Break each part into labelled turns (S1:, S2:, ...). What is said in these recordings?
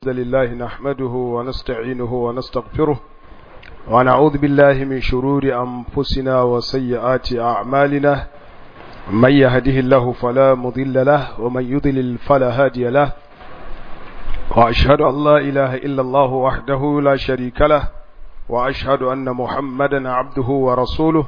S1: الحمد لله نحمده ونستعينه ونستغفره ونعوذ بالله من شرور أنفسنا وسيئات أعمالنا من يهده الله فلا مضل له ومن يضلل فلا هادي له وأشهد أن لا إله إلا الله وحده لا شريك له وأشهد أن محمدا عبده ورسوله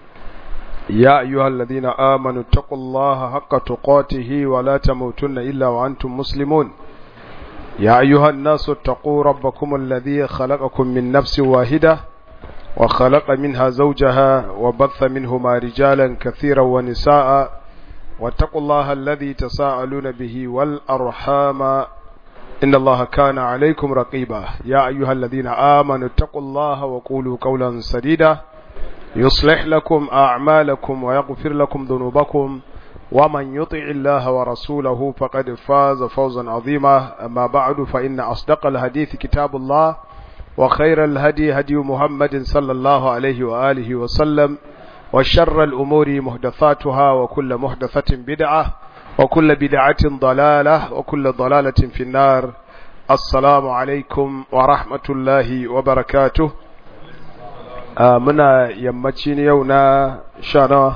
S1: يا أيها الذين آمنوا اتقوا الله حق تقاته ولا تموتن إلا وأنتم مسلمون يا أيها الناس اتقوا ربكم الذي خلقكم من نفس واحدة وخلق منها زوجها وبث منهما رجالا كثيرا ونساء واتقوا الله الذي تساءلون به والأرحام إن الله كان عليكم رقيبا يا أيها الذين آمنوا اتقوا الله وقولوا قولا سديدا يصلح لكم أعمالكم ويغفر لكم ذنوبكم ومن يطع الله ورسوله فقد فاز فوزا عظيما أما بعد فإن أصدق الحديث كتاب الله وخير الهدي هدي محمد صلى الله عليه وآله وسلم وشر الأمور محدثاتها وكل محدثة بدعة وكل بدعة ضلالة وكل ضلالة في النار السلام عليكم ورحمة الله وبركاته آه منا يمتين يونا شانا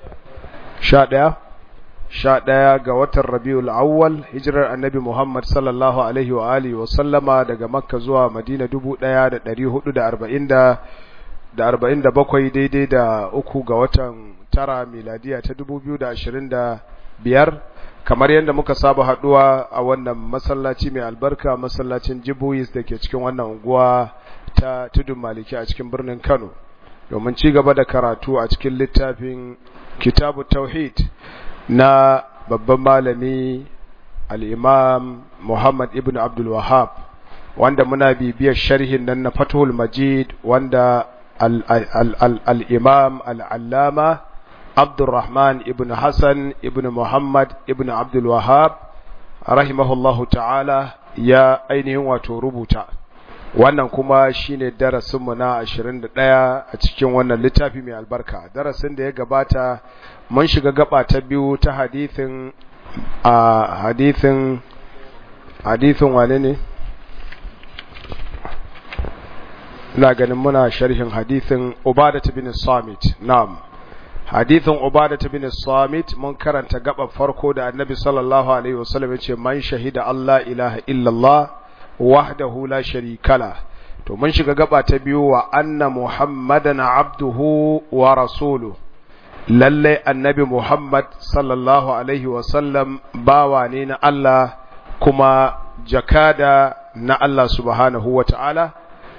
S1: شادا sha ɗaya ga watan rabiul awwal hijirar annabi muhammad sallallahu alaihi wa alihi wa sallama daga makka zuwa madina dubu ɗaya da ɗari hudu da arba'in da da arba'in da bakwai daidai da uku ga watan tara miladiya ta dubu biyu da ashirin da biyar kamar yadda muka saba haɗuwa a wannan masallaci mai albarka masallacin jibuis da ke cikin wannan unguwa ta tudun maliki a cikin birnin kano domin ci gaba da karatu a cikin littafin kitabu tauhid na babban malami al'imam Muhammad ibn Abdul Wahab wanda muna bibiyar sharhin nan na Fathul Majid wanda al'imam al'allama Abdulrahman ibn Hassan ibn Muhammad ibn Abdul Wahab rahimahullahu ta'ala ya ainihin wato rubuta wannan kuma shine darasinmu na 21 a cikin wannan littafi mai albarka darasin da ya gabata mun shiga gaba ta biyu ta hadithin a hadithin hadithin wane ne ina ganin muna sharhin hadithin ubadat bin samit na'am hadithin ubadat bin samit mun karanta gaba farko da annabi sallallahu alaihi wasallam ya ce man shahida Allah ilaha illallah wahdahu la sharika la to mun shiga gaba ta biyu wa anna muhammadan abduhu wa rasuluhu lalle annabi muhammad sallallahu alaihi wasallam bawa ne na Allah kuma jakada na Allah subhanahu wa ta'ala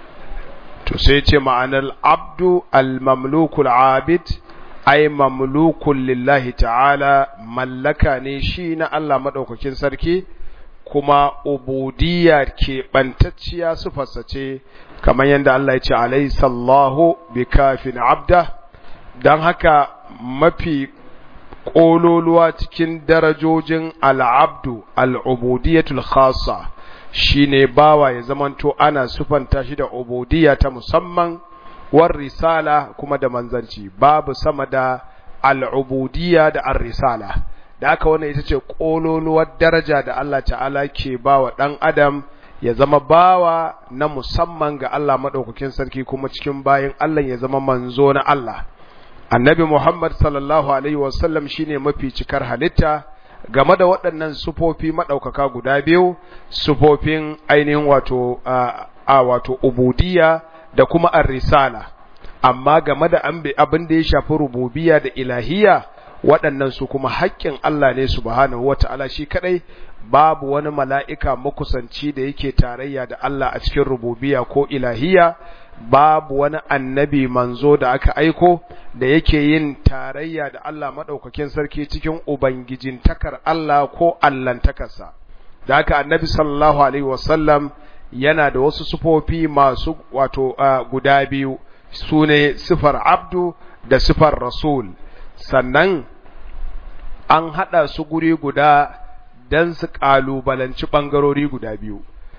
S1: to sai ce ma'anar abdu al-mamlukul abid ai mamlukun lillahi ta'ala mallaka ne shi na Allah maɗaukakin sarki kuma ubudiyya ke ɓantacciya su ce kamar yadda Allah ya ce alai sallahu bi kafin abda don haka mafi ƙololuwa cikin darajojin al'abdu al'ubudiyatul khasa shi ne bawa ya zamanto ana sufanta shi da ubudiyya ta musamman war risala kuma da manzanci babu sama da al'ubudiyya da ar risala da aka wannan ita ce ƙololuwar daraja da Allah ta'ala ke ba wa ɗan adam ya zama bawa na musamman ga Allah maɗaukakin sarki kuma cikin bayan Allah ya zama manzo na Allah annabi Muhammad sallallahu alaihi wasallam shine mafi cikar halitta game da waɗannan sufofi maɗaukaka guda biyu sufofin ainihin wato a wato ubudiyya da kuma ar-risala amma game da abin da ya shafi rububiyya da ilahiyya waɗannan su kuma haƙƙin Allah ne subhanahu wata'ala shi kadai babu wani mala'ika makusanci da yake tarayya da Allah a cikin rububiyya ko ilahiyya babu wani annabi manzo da aka aiko da yake yin tarayya da Allah maɗaukakin sarki cikin ubangijin takar Allah ko allantakarsa da haka annabi sallallahu alaihi wasallam yana da wasu sufofi masu wato uh, guda biyu su ne sifar abdu da sifar rasul sannan an haɗa su guri guda don su ƙalubalanci ɓangarori guda biyu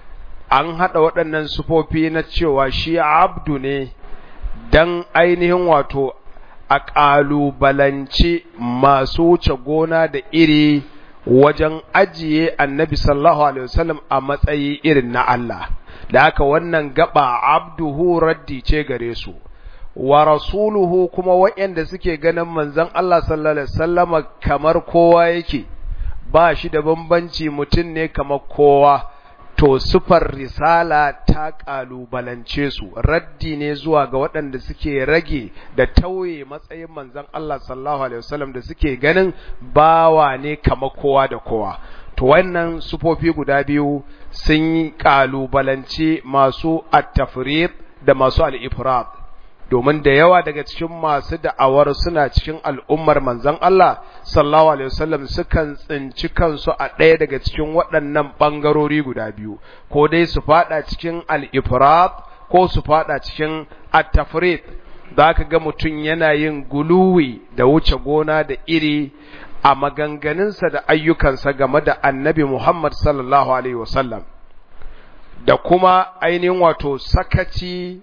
S1: an haɗa waɗannan sufofi na cewa shi abdu ne don ainihin wato a ƙalubalanci masu wuce gona da iri wajen ajiye annabi sallallahu alaihi wasallam a matsayi irin na Allah da haka wannan gaba abduhu raddi ce gare su wa rasuluhu kuma waɗanda suke ganin manzon Allah sallallahu alaihi wasallama kamar kowa yake ba shi da bambanci mutum ne kamar kowa to sufar risala ta kalubalance su raddi ne zuwa ga waɗanda suke rage da tauye matsayin manzon Allah sallallahu alaihi wasallam da suke ganin bawa ne kamar kowa da kowa to wannan sufofi guda biyu sun yi kalubalance masu at-tafrid da masu al-ifrat domin da yawa daga cikin masu da'awar suna cikin al'ummar manzon Allah sallallahu alaihi wasallam sukan tsinci kansu a ɗaya daga cikin waɗannan ɓangarori guda biyu ko dai su fada cikin al-ifrat ko su fada cikin at-tafrid za ka ga mutum yana yin guluwi da wuce gona da iri a maganganunsa da ayyukansa game da annabi Muhammad sallallahu alaihi wasallam da kuma ainihin wato sakaci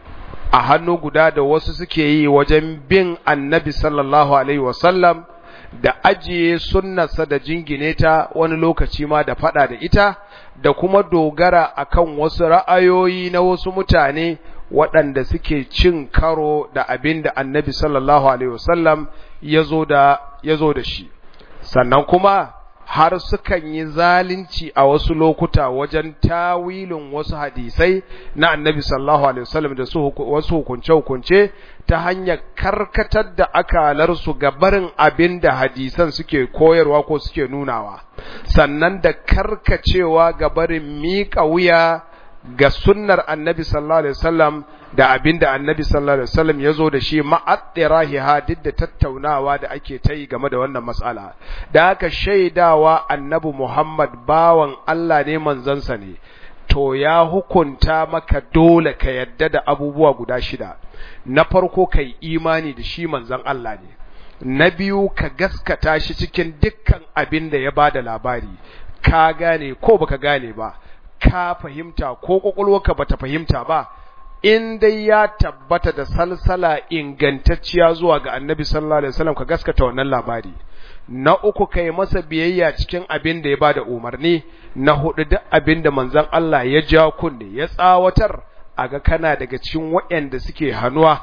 S1: a hannu guda da wasu suke yi wajen bin annabi sallallahu alaihi wasallam da ajiye sunnarsa da jingine ta wani lokaci ma da fada da ita da kuma dogara akan wasu ra'ayoyi na wasu mutane waɗanda suke cin karo da abin da annabi sallallahu alaihi wasallam ya zo da shi sannan kuma har sukan yi zalunci a wasu lokuta wajen tawilin wasu hadisai na annabi sallallahu alaihi wasallam da su wasu hukunce-hukunce ta hanyar karkatar da akalarsu ga barin abin da hadisan suke koyarwa ko suke nunawa sannan da karkacewa ga barin miƙa wuya ga sunnar annabi sallallahu alaihi wasallam da abinda annabi sallallahu alaihi wasallam ya zo da shi ma'addirahiha duk da tattaunawa da ake ta yi game da wannan matsala da aka shaidawa annabi Muhammad bawan Allah ne manzansa ne to ya hukunta maka dole ka yadda da abubuwa guda shida na farko kai imani da shi manzan Allah ne na biyu ka gaskata shi cikin dukkan abin da ya bada labari ka gane ko baka gane ba ka fahimta ko kwakwalwarka bata fahimta ba in dai ya tabbata da salsala ingantacciya zuwa ga annabi sallallahu alaihi wasallam ka gaskata wannan labari na uku kai masa biyayya cikin abin da ya bada umarni na hudu duk abin da manzon Allah ya ja kunne ya tsawatar aga kana daga cikin waɗanda suke hannuwa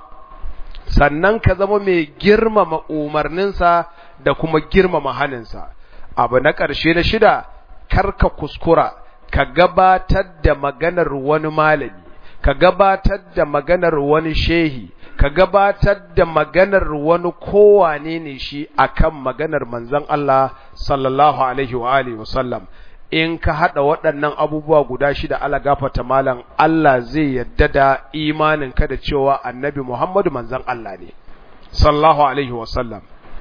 S1: sannan ka zama mai girmama umarninsa da kuma girmama haninsa abu na ƙarshe na shida karka kuskura ka gabatar da maganar wani malami ka gabatar da maganar wani shehi ka gabatar da maganar wani kowane ne shi akan maganar manzon Allah sallallahu alaihi wa alihi wasallam in ka hada waɗannan abubuwa guda shida ala gafata malam Allah zai yadda da imanin ka da cewa annabi Muhammadu manzon Allah ne sallallahu alaihi wasallam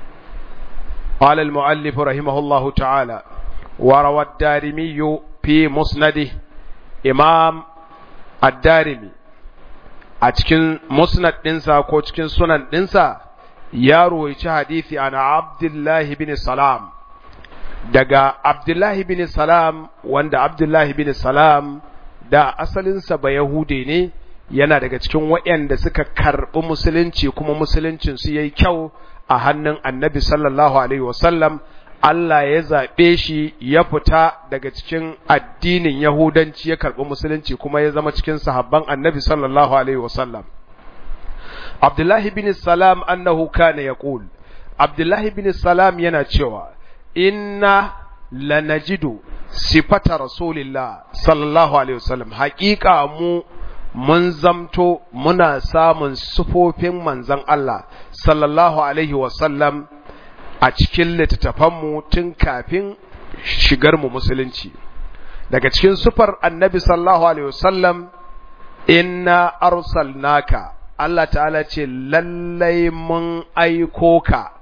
S1: قال المؤلف رحمه الله تعالى وروى الدارمي في مسنده إمام الدارمي a cikin musnad ɗinsa ko cikin sunan ɗinsa ya ruwaici hadisi ana abdullahi bin salam daga abdullahi bin salam wanda abdullahi bin salam da asalinsa ba yahude ne yana daga cikin waɗanda suka karɓi musulunci kuma musuluncinsu ya yi kyau a hannun annabi sallallahu alaihi wasallam Allah ya zaɓe shi ya fita daga cikin addinin Yahudanci ya karɓi musulunci kuma ya zama cikin sahabban annabi sallallahu Alaihi wasallam. Abdullahi bin Salam annahu kana ya ƙul, Abdullahi bin Salam yana cewa, Inna lanajidu sifata Rasulillah sallallahu Alaihi wasallam, haƙiƙa mu mun zamto muna samun sufofin manzan Allah sallallahu Alaihi wasallam a cikin littattafanmu tun kafin shigarmu musulunci daga cikin sufar annabi sallallahu alaihi wasallam inna arsalnaka Allah ta'ala ce lallai mun aiko ka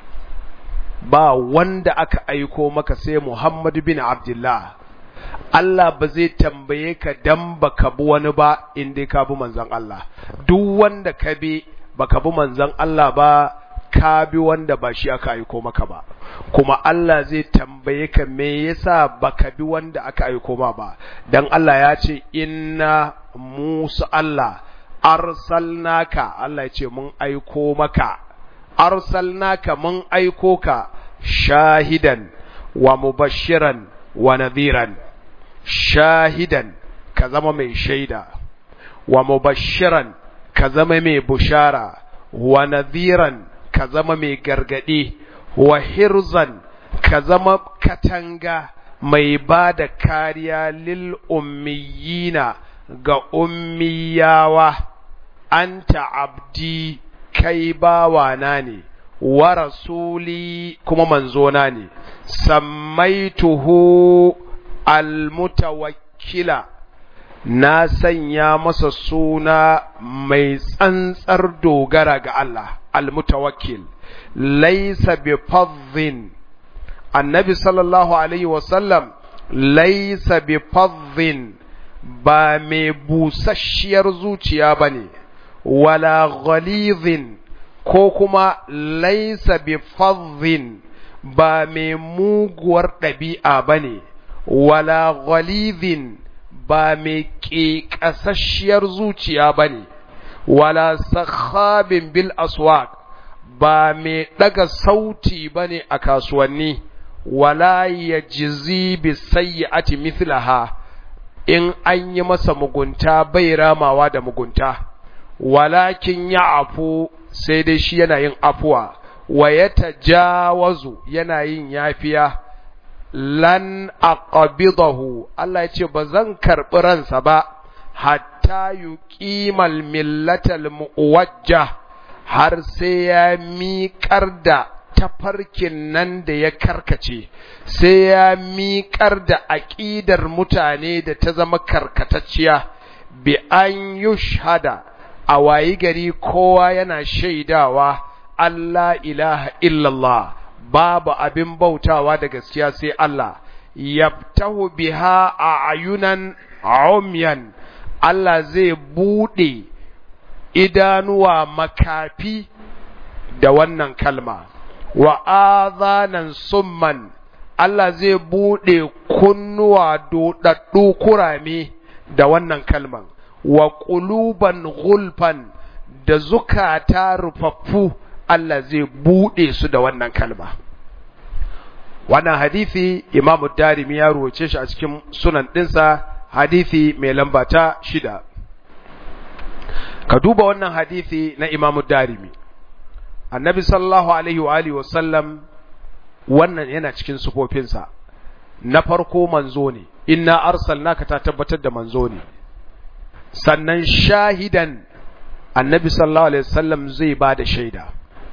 S1: ba wanda aka aiko maka sai Muhammad bin Abdullah Allah ba zai tambaye ka dan baka bi wani ba in dai ka bi manzon Allah duk wanda ka bi baka bi manzon Allah ba ka bi wanda ba shi aka aiko maka ba kuma Allah zai tambaye ka me yasa baka bi wanda aka aiko ma ba dan Allah ya ce inna Musa Allah arsalnaka Allah ya ce mun aiko maka arsalnaka mun aiko ka shahidan wa mubashiran wa nadhiran shahidan ka zama mai shaida wa mubashiran ka zama mai bushara wa nadhiran ka zama mai gargadi wa hirzan ka zama katanga mai ba da kariya lil ummiyina ga ummiyawa anta abdi kai bawana ne wa rasuli kuma manzona ne sammaituhu almutawakkila na sanya masa suna mai tsantsar dogara ga Allah almutawakkil laysa bi fadhin annabi sallallahu alaihi wasallam laysa bi fadhin ba mai busasshiyar zuciya bane wala ghalidhin ko kuma laysa bi fadhin ba mai muguwar ɗabi'a bane wala ghalidhin ba mai ƙeƙasasshiyar zuciya ba ne, wala sakhabin bil aswaq ba mai ɗaga sauti ba ne a kasuwanni, wala ya jizi bi sayyati mithlaha in an yi masa mugunta bai ramawa da mugunta, walakin ya afu sai dai shi yana yin afuwa, wa ya tajawazu yana yin yafiya. lan aqbidahu Allah ya ce ba zan karɓi ransa ba hatta yuqimal millatal muwajjah har sai ya miƙar da tafarkin nan da ya karkace sai ya miƙar da aƙidar mutane da ta zama karkatacciya bi an yushhada a wayi gari kowa yana shaidawa Allah ilaha illallah babu abin bautawa da gaskiya sai Allah yaftahu biha a ayunan umyan Allah zai bude idanuwa makafi da wannan kalma wa azanan summan Allah zai bude kunnuwa dodaddu kurame da wannan kalman wa quluban gulfan da zukata rufaffu Allah zai buɗe su da wannan kalma. Wannan hadithi Imamu Darimi ya ruwace shi a cikin sunan ɗinsa hadithi mai lamba ta shida. Ka duba wannan hadithi na Imamu Darimi. Annabi sallallahu Alaihi wa Alihi wasallam wannan yana cikin sufofinsa. Na farko manzo ne, inna arsalnaka ta tabbatar da manzo ne. Sannan shahidan annabi sallallahu Alaihi wasallam zai ba da shaida.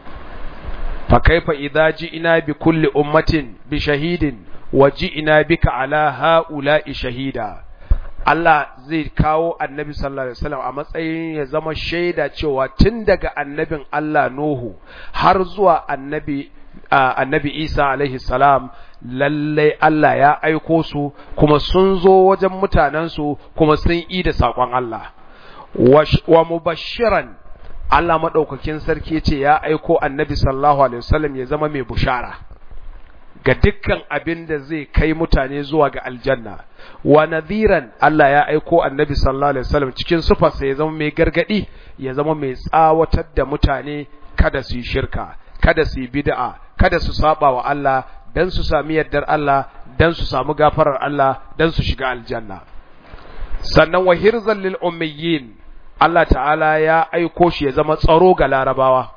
S1: فكيف إذا جئنا بكل أمة بشهيد وجئنا بك على هؤلاء شهيدا Allah zai kawo annabi sallallahu alaihi wasallam a matsayin ya zama shaida cewa tun daga annabin Allah Nuhu har zuwa annabi annabi Isa alaihi salam lallai Allah ya aiko su kuma sun zo wajen mutanensu kuma sun yi da saƙon Allah wa mubashiran Allah maɗaukakin sarki ce ya aiko annabi sallallahu alaihi wasallam ya zama mai bushara ga dukkan abin da zai kai mutane zuwa ga aljanna wa nadhiran Allah ya aiko annabi sallallahu alaihi wasallam cikin sufarsa ya zama mai gargadi ya zama mai tsawatar da mutane kada su yi shirka kada su yi bid'a kada su saba wa Allah dan su sami yardar Allah dan su samu gafarar Allah dan su shiga aljanna sannan wa hirzan lil ummiyin Allah ta'ala ya aiko shi ya zama tsaro ga larabawa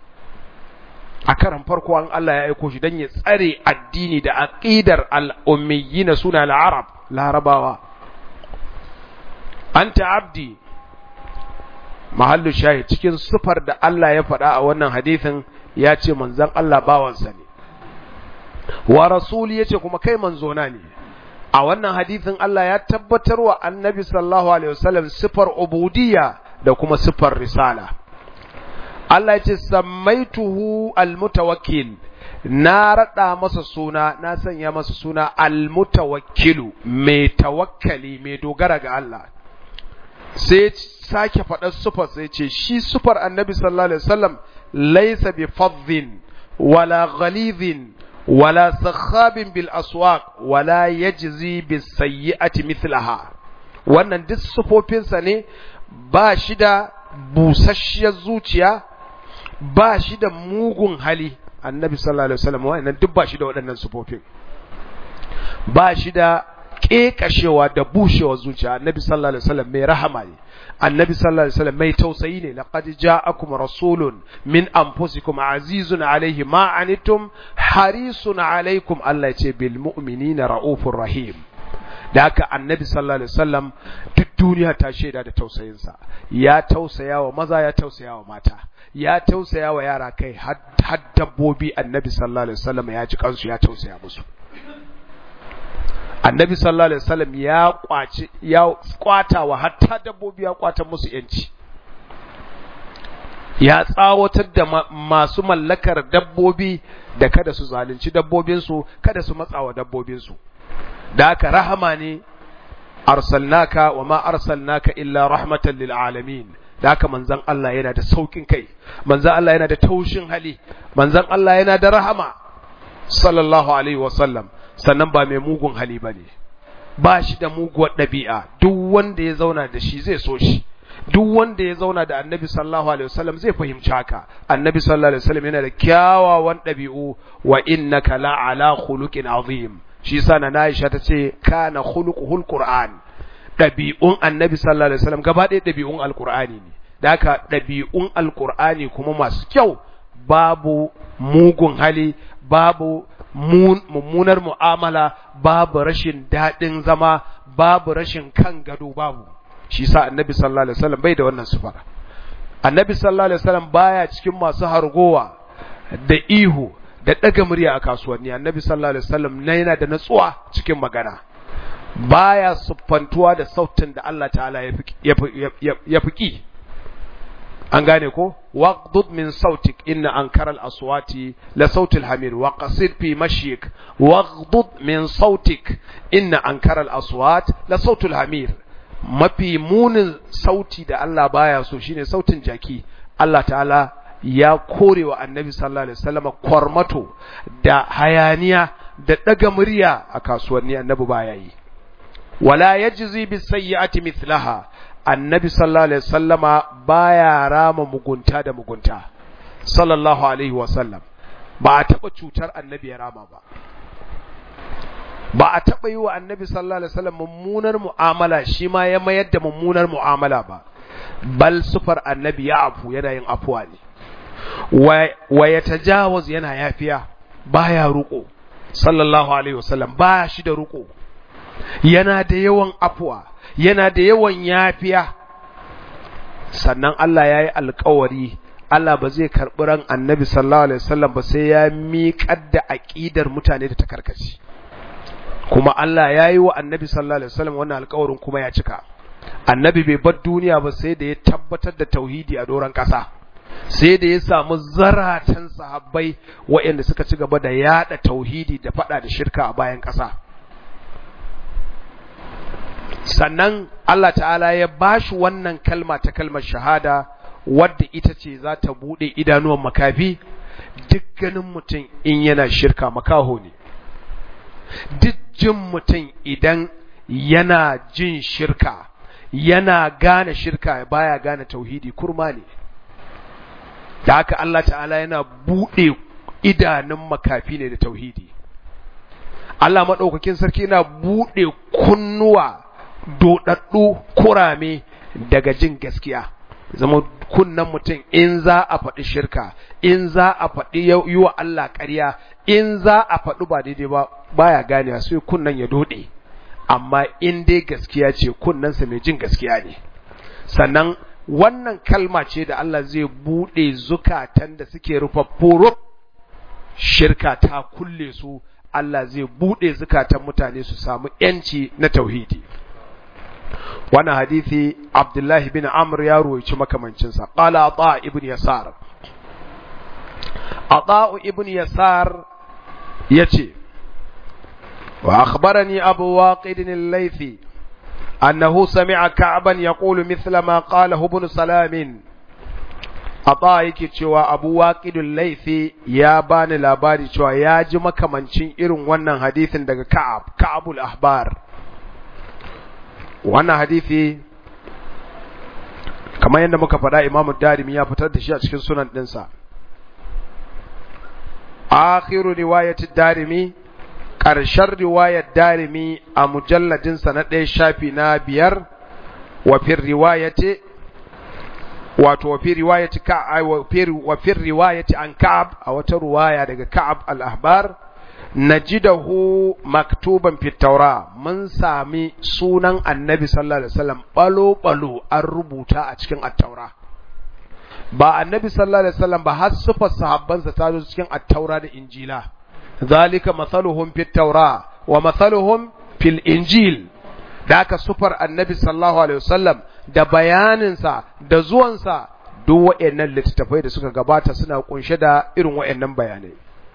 S1: a karan farko an Allah ya aiko shi don ya tsare addini da aqidar al'ummiyina suna al'arab larabawa anta abdi mahallu shahi cikin sufar da Allah ya faɗa a wannan hadithin ya ce manzan Allah bawansa ne wa rasuli ya ce kuma kai manzona ne a wannan hadithin Allah ya tabbatar wa annabi sallallahu alaihi wasallam sifar ubudiyya da kuma sifar risala Allah ya ce sammaituhu almutawakkil na rada masa suna na sanya masa suna almutawakkilu mai tawakkali mai dogara ga Allah sai sake faɗar sufar sai ce shi sufar annabi sallallahu alaihi wasallam laysa bi fadhin wala ghalidhin wala sakhabin bil aswaq wala yajzi bis sayyi'ati mithlaha wannan duk sufofinsa ne ba shi da busasshiyar zuciya ba shi da mugun hali annabi sallallahu alaihi wasallam wannan duk ba shi da waɗannan sufofin ba shi da kekashewa da bushewa zuciya annabi sallallahu alaihi wasallam mai rahama ne annabi sallallahu alaihi wasallam mai tausayi ne laqad ja'akum rasulun min anfusikum azizun alaihi ma anittum harisun alaikum Allah ce bil mu'minina raufur rahim da haka annabi sallallahu alaihi wasallam duk duniya ta shaida da tausayinsa ya tausaya wa maza ya tausaya wa mata ya tausaya wa yara kai har dabbobi annabi sallallahu alaihi wasallam ya ji kansu ya tausaya musu annabi sallallahu alaihi wasallam ya kwaci ya kwata wa hatta dabbobi ya kwata musu yanci ya tsawatar da masu mallakar dabbobi da kada su zalunci dabbobinsu kada su matsawa dabbobinsu da haka rahama ne arsalnaka wa ma arsalnaka illa rahmatan lil alamin da haka manzon Allah yana da saukin kai manzon Allah yana da taushin hali manzon Allah yana da rahama sallallahu alaihi wasallam sannan ba mai mugun hali bane ba shi da muguwar ɗabi'a duk wanda ya zauna da shi zai so shi duk wanda ya zauna da annabi sallallahu alaihi wasallam zai fahimci haka annabi sallallahu alaihi wasallam yana da kyawawan ɗabi'u wa innaka la ala khuluqin azim shi yasa na Aisha ta ce kana khuluquhul qur'an ɗabi'un annabi sallallahu alaihi wasallam gaba ɗaya ɗabi'un alqur'ani ne da haka ɗabi'un alqur'ani kuma masu kyau babu mugun hali babu mummunar mu'amala babu rashin daɗin zama babu rashin kan gado babu shi sa annabi sallallahu alaihi wasallam bai da wannan sifar annabi sallallahu alaihi wasallam baya cikin masu hargowa da ihu da daga murya a kasuwanni annabi sallallahu alaihi wasallam na yana da natsuwa cikin magana baya siffantuwa da sautin da Allah ta'ala ya fi an gane ko waqdud min sautik inna ankara al-aswati la sautil hamir wa qasid fi mashyik waqdud min sautik inna ankara al-aswat la sautul hamir mafi munin sauti da Allah baya so shine sautin jaki Allah ta'ala ya korewa annabi sallallahu alaihi wasallam kwarmato da hayaniya da daga murya a kasuwanni annabi baya yi wala yajzi bis sayyi'ati mithlaha annabi sallallahu alaihi wasallama baya rama mugunta da mugunta sallallahu alaihi wasallam ba a taba cutar annabi ya rama ba ba a taba yi wa annabi sallallahu alaihi wasallam mummunar mu'amala shi ma ya mayar da mummunar mu'amala ba bal sufar annabi ya afu yana yin afuwa ne wa ya tajawaz yana yafiya baya ruko sallallahu alaihi wasallam ba shi da ruko yana da yawan afuwa yana da yawan yafiya sannan Allah ya yi alkawari Allah ba zai karɓi ran annabi sallallahu alaihi wasallam ba sai ya miƙar da aƙidar mutane da ta karkace kuma Allah ya yi wa annabi sallallahu alaihi wasallam wannan alkawarin kuma ya cika annabi bai bar duniya ba sai da ya tabbatar da tauhidi a doron ƙasa sai da ya samu zaratan sahabbai waɗanda suka ci gaba da yada tauhidi da faɗa da shirka a bayan ƙasa sannan Allah ta'ala ya bashi wannan kalma ta kalmar shahada wadda ita ce za ta buɗe idanuwan makafi duk ganin mutum in yana shirka makaho ne duk jin mutum idan yana jin shirka yana gane shirka baya gane tauhidi kurma ne da haka Allah ta'ala yana buɗe idanun makafi ne da tauhidi Allah maɗaukakin sarki yana buɗe kunnuwa doɗaɗɗu kurame daga jin gaskiya zama kunnan mutum in za a faɗi shirka in za a faɗi yi wa Allah ƙarya in za a faɗi ba daidai ba baya ganewa sai kunnan ya doɗe amma in dai gaskiya ce kunnensa mai jin gaskiya ne sannan wannan kalma ce da Allah zai buɗe zukatan da suke rufaffuru shirka ta kulle su Allah zai buɗe zukatan mutane su samu ‘yanci na tauhidi. Wannan hadithi Abdullahi bin Amr ya ruwaici makamancinsa, ƙala a ibn Yasar. A ibn Yasar ya ce, Wa akhbarani Abu Waqidin al-Laythi أنه سمع كعبا يقول مثل ما قاله ابن سلام Ata yake cewa Abu Waqidul Laifi ya bani labari cewa ya ji makamancin irin wannan hadisin daga Ka'ab, Ka'abul Ahbar. Wannan hadisi kamar yadda muka faɗa Imam Darimi ya fitar da shi a cikin sunan ɗinsa. Akhiru riwayat Darimi ƙarshen riwayar darimi a mujalladinsa na ɗaya shafi na biyar wafin riwayati wato wafin riwayati ka wafin riwayati an ka'ab a wata riwaya daga ka'ab al-ahbar najidahu maktuban fi taura mun sami sunan annabi sallallahu alaihi wasallam balo balo an rubuta a cikin at-taura ba annabi sallallahu alaihi wasallam ba har sufar sahabbansa ta zo cikin at-taura da injila zalika mathaluhum fit taura wa mathaluhum fil injil da aka sufar annabi sallallahu alaihi wasallam da bayaninsa da zuwansa duk waɗannan littattafai da suka gabata suna kunshe da irin waɗannan bayanai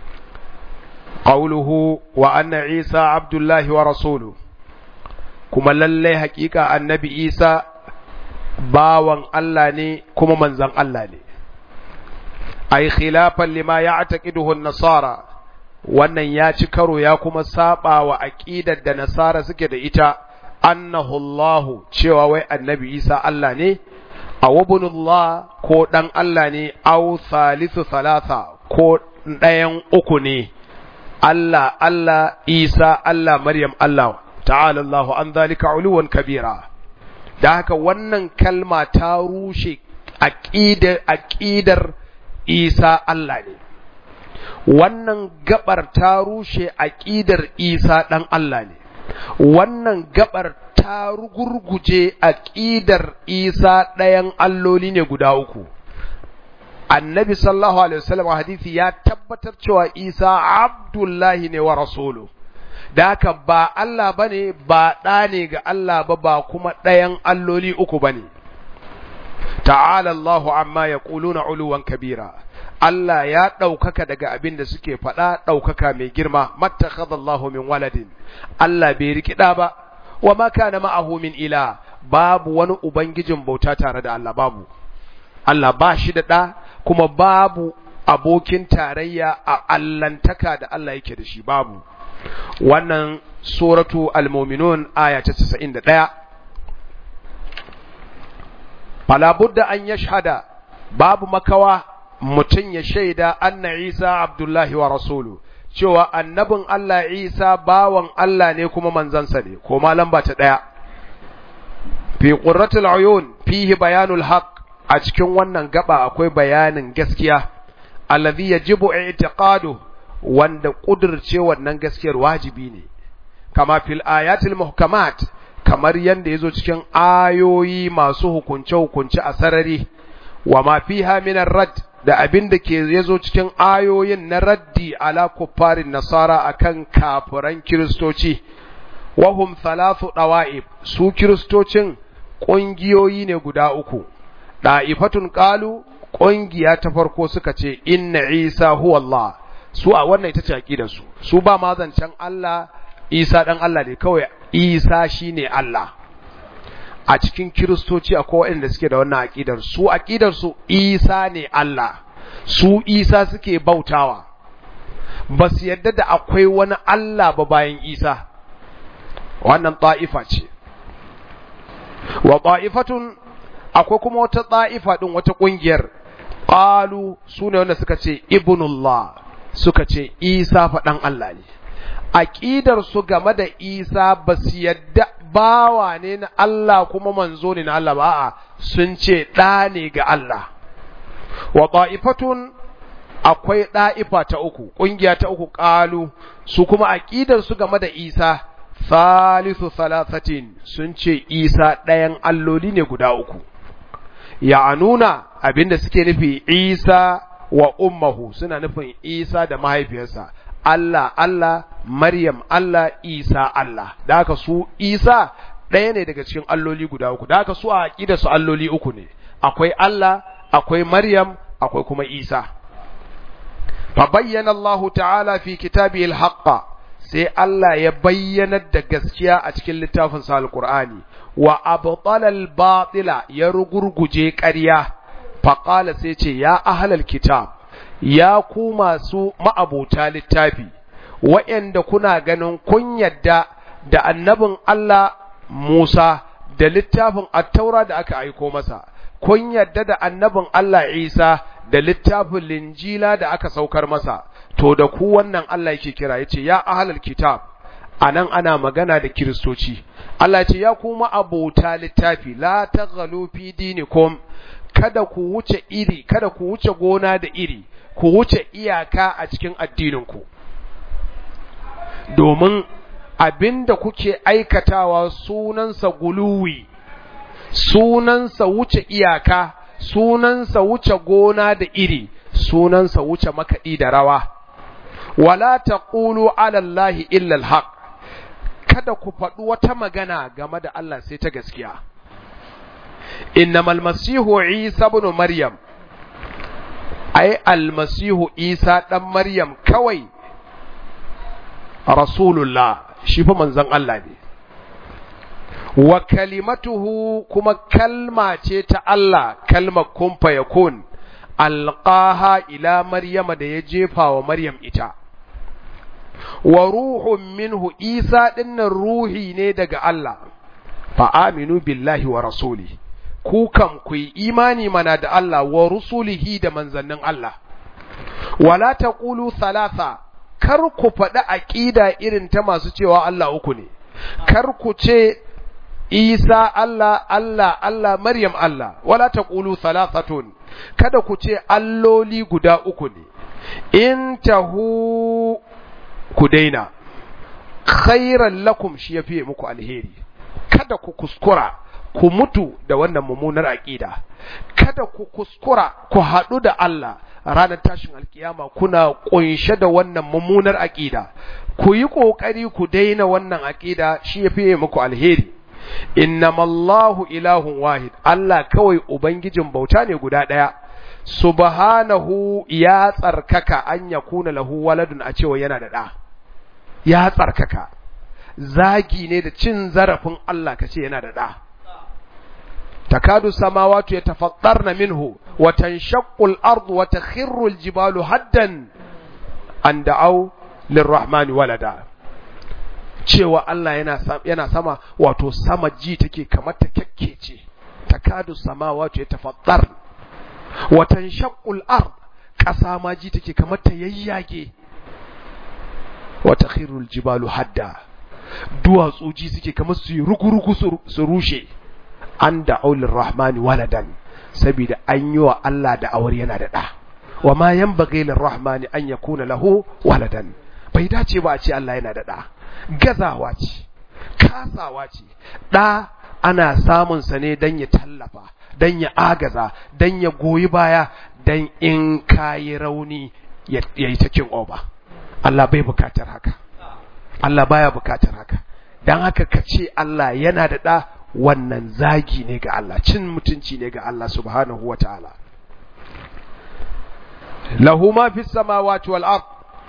S1: qawluhu wa anna isa abdullahi wa rasuluhu kuma lallai hakika annabi isa bawan Allah ne kuma manzan Allah ne ai khilafan lima ya'taqiduhu an-nasara wannan ya ci karo ya kuma saba wa aqidar da nasara suke da ita annahu Allah cewa wai annabi Isa Allah ne aw ibnullah ko dan Allah ne aw thalithu thalatha ko ɗayan uku ne Allah Allah Isa Allah Maryam Allah ta'ala Allah an zalika uluwan kabira da haka wannan kalma ta rushe aqidar aqidar Isa Allah ne wannan gabar ta rushe aqidar Isa dan Allah ne wannan gabar ta rugurguje aqidar Isa ɗayan alloli ne guda uku annabi sallallahu alaihi wasallam hadisi ya tabbatar cewa Isa abdullahi ne wa rasulu da haka ba Allah bane ba ɗa ne ga Allah ba ba kuma ɗayan alloli uku bane ta'ala Allahu amma yaquluna uluwan kabira Allah ya ɗaukaka daga abin da suke faɗa ɗaukaka mai girma mattakhadallahu min waladin Allah bai rikida ba wa ma kana ma'ahu min ila babu wani ubangijin bauta tare da Allah babu Allah ba shi da ɗa kuma babu abokin tarayya a allantaka da Allah yake da shi babu wannan suratu al-mu'minun aya ta 91 fala budda an yashhada babu makawa mutum ya shaida anna Isa Abdullahi wa rasulu cewa annabin Allah Isa bawan Allah ne kuma manzansa ne ko lamba ta daya fi qurratul uyun fihi bayanul haqq a cikin wannan gaba akwai bayanin gaskiya alladhi yajibu i'tiqadu wanda kudirce wannan gaskiyar wajibi ne kama fil ayatil muhkamat kamar yanda yazo cikin ayoyi masu hukunce hukunce a sarari wa ma fiha min rad da abin da ke yazo cikin ayoyin na raddi ala kuffarin nasara akan kafiran kiristoci wahum thalathu dawa'ib su kiristocin ƙungiyoyi ne guda uku da'ifatun qalu ƙungiya ta farko suka ce inna isa huwa Allah su a wannan ita ce aqidar su su ba ma zancen Allah Isa dan Allah ne kawai Isa shine Allah a cikin kiristoci akwai waɗanda suke da wannan aqidar su aqidar su Isa ne Allah su Isa suke bautawa ba su yadda da akwai wani Allah ba bayan Isa wannan ta'ifa ce wa ta'ifatun akwai kuma wata ta'ifa din wata kungiyar qalu sune wanda suka ce ibnullah suka ce Isa faɗan Allah ne aqidar su game da Isa ba su yadda bawa ne na Allah kuma manzo ne na Allah ba a sun ce ɗa ne ga Allah wa ta'ifatun akwai ɗa'ifa ta uku ƙungiya ta uku ƙalu su kuma aqidar su game da Isa thalithu thalathatin sun ce Isa ɗayan alloli ne guda uku ya'anuna abinda suke nufi Isa wa ummahu suna nufin Isa da mahaifiyarsa Allah Allah Maryam Allah Isa Allah da haka su Isa ɗaya ne daga cikin alloli guda uku da haka su a aqida su alloli uku ne akwai Allah akwai Maryam akwai kuma Isa fa bayyana Allah ta'ala fi kitabihi al sai Allah ya bayyanar da gaskiya a cikin littafin sa al-Qur'ani wa abtala al-batila ya rugurguje ƙarya faƙala sai ce ya ahlal kitab ya ku masu ma'abota littafi wa'yanda kuna ganin kun yadda da annabin Allah Musa da littafin attaura da aka aiko masa kun yadda da annabin Allah Isa da littafin linjila da aka saukar masa to da ku wannan Allah yake kira yace ya ahlul kitab anan ana magana da kiristoci Allah ya ce ya kuma abota littafi la taghalu fi dinikum kada ku wuce iri kada ku wuce gona da iri ku wuce iyaka a cikin addininku domin abinda kuke aikatawa sunansa guluwi sunansa wuce iyaka sunansa wuce gona da iri sunansa wuce makaɗi da rawa wala taqulu ala allahi illa alhaq kada ku faɗi wata magana game da Allah sai ta gaskiya innamal masihu isa ibn maryam ai almasihu isa dan maryam kawai rasulullah shi fa manzon Allah ne wa kalimatuhu kuma kalma ce ta Allah kalmar kun fa yakun alqaha ila maryama da ya jefa wa maryam ita wa ruhun minhu isa dinnan ruhi ne daga Allah fa aminu billahi wa rasuli ku kam ku yi imani mana da Allah wa rusulihi da manzannin Allah wala taqulu thalatha kar ku faɗi aqida irin ta masu cewa Allah uku ne kar ku ce Isa Allah Allah Allah Maryam Allah wala taqulu thalathatun kada ku ce alloli guda uku ne in tahu ku daina khairan lakum shi yafi muku alheri kada ku kuskura ku mutu da wannan mummunar aqida kada ku kuskura ku haɗu da Allah ranar tashin alkiyama kuna kunshe da wannan mummunar aqida ku yi kokari ku daina wannan aqida shi yafi muku alheri innamallahu ilahun wahid Allah kawai ubangijin bauta ne guda ɗaya subhanahu ya tsarkaka an yakuna lahu waladun a cewa yana da ɗa ya tsarkaka zagi ne da cin zarafin Allah kace yana da ɗa takadu samawatu yatafattarna minhu wa tanshaqqu al-ardu wa takhirru al-jibalu haddan an da'aw lirrahmani walada cewa Allah yana yana sama wato sama ji take kamar ta kekkece takadu samawatu yatafattar wa tanshaqqu al-ard kasa ma ji take kamar ta yayyage wa takhiru al-jibalu hadda duwatsu ji suke kamar su yi rugurugu su rushe an da aulin rahmani waladan saboda an yi wa Allah da awar yana da ɗa wa ma yan bagailin rahmani an ya kuna lahu waladan bai dace ba a ce Allah yana da ɗa gazawa ce kasawa ce ɗa ana samun sa ne don ya tallafa don ya agaza don ya goyi baya don in kayi rauni ya yi cikin oba Allah bai bukatar haka Allah baya bukatar haka don haka ka ce Allah yana da ɗa wannan zagi ne ga Allah cin mutunci ne ga Allah subhanahu wa ta'ala lahu ma fi samawati wal ard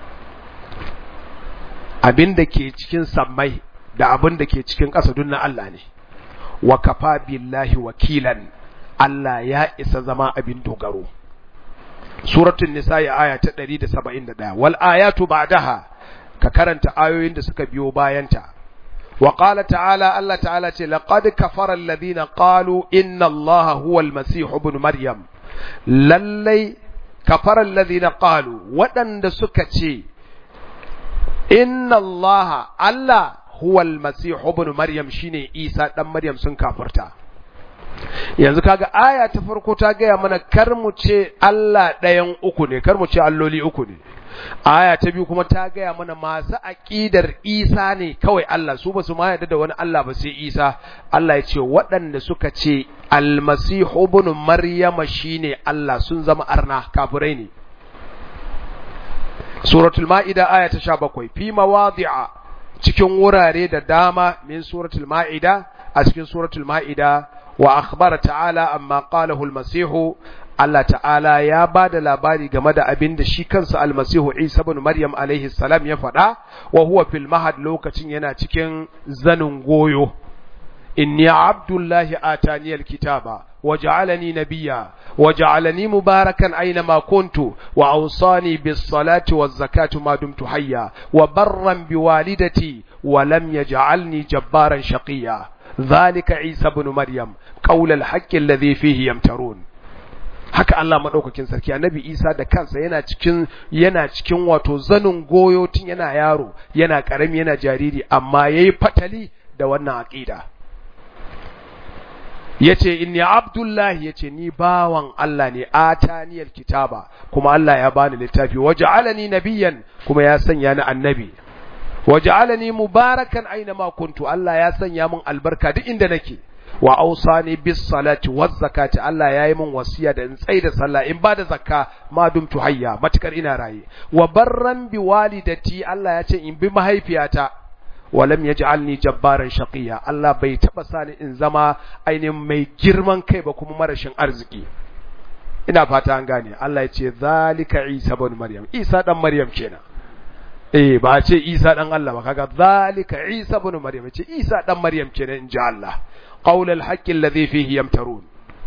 S1: abin da ke cikin sammai da abin da ke cikin ƙasa duk na Allah ne wa kafa billahi wakilan Allah ya isa zama abin dogaro suratul nisa ya aya ta 171 wal ayatu ba'daha ka karanta ayoyin da suka biyo bayanta وقال تعالى الله تعالى لقد كفر الذين قالوا إن الله هو المسيح ابن مريم للي كفر الذين قالوا ودن سكتي إن الله الله هو المسيح ابن مريم شيني إيسى دم مريم سن كافرتا yanzu kaga aya ta farko ta gaya mana kar mu ce Allah ɗayan uku ne kar mu ce alloli uku ne aya ta biyu kuma ta gaya mana masu aƙidar isa ne kawai Allah su ba su ma yarda da wani Allah ba sai isa Allah ya ce waɗanda suka ce almasihu ibn maryama shine Allah sun zama arna kafirai ne suratul ma'ida aya ta 17 fi mawadi'a cikin wurare da dama min suratul ma'ida a cikin suratul ma'ida wa akhbara ta'ala amma qalahu al-masihu Allah ta'ala ya ba da labari game da abin da shi kansa almasihu Isa bin Maryam alaihi salam ya faɗa wa huwa fil mahad lokacin yana cikin zanin goyo inni abdullahi atani alkitaba wa ja'alani nabiyya wa ja'alani mubarakan aina ma kuntu wa awsani bis salati waz zakati ma dumtu hayya wa barran bi walidati wa lam yaj'alni jabbaran shaqiyya ذلك عيسى بن مريم قول الحق الذي فيه يمترون haka Allah madaukakin sarki annabi Isa da kansa yana cikin yana cikin wato zanin goyo tun yana yaro yana karami yana jariri amma yayi fatali da wannan aqida yace inni abdullahi yace ni bawan Allah ne ataniyal kitaba kuma Allah ya bani littafi waja'alani nabiyyan kuma ya sanya ni annabi waja'alani mubarakan aina ma kuntu Allah ya sanya min albarka duk inda nake wa ausani bis salati waz zakati Allah yayi min wasiya da in tsaida sallah in bada zakka ma dumtu hayya matukar ina raye wa barran bi walidati Allah ya ce in bi mahaifiyata walam yaj'alni jabbaran shaqiya Allah bai taba sani in zama ainihin mai girman kai ba kuma marashin arziki ina fata an gane Allah ya ce zalika Isa ibn Maryam Isa dan Maryam kenan eh ba ce Isa dan Allah ba kaga zalika Isa ibn Maryam ce Isa dan Maryam kenan inji Allah qaul al-haqq alladhi fihi yamtarun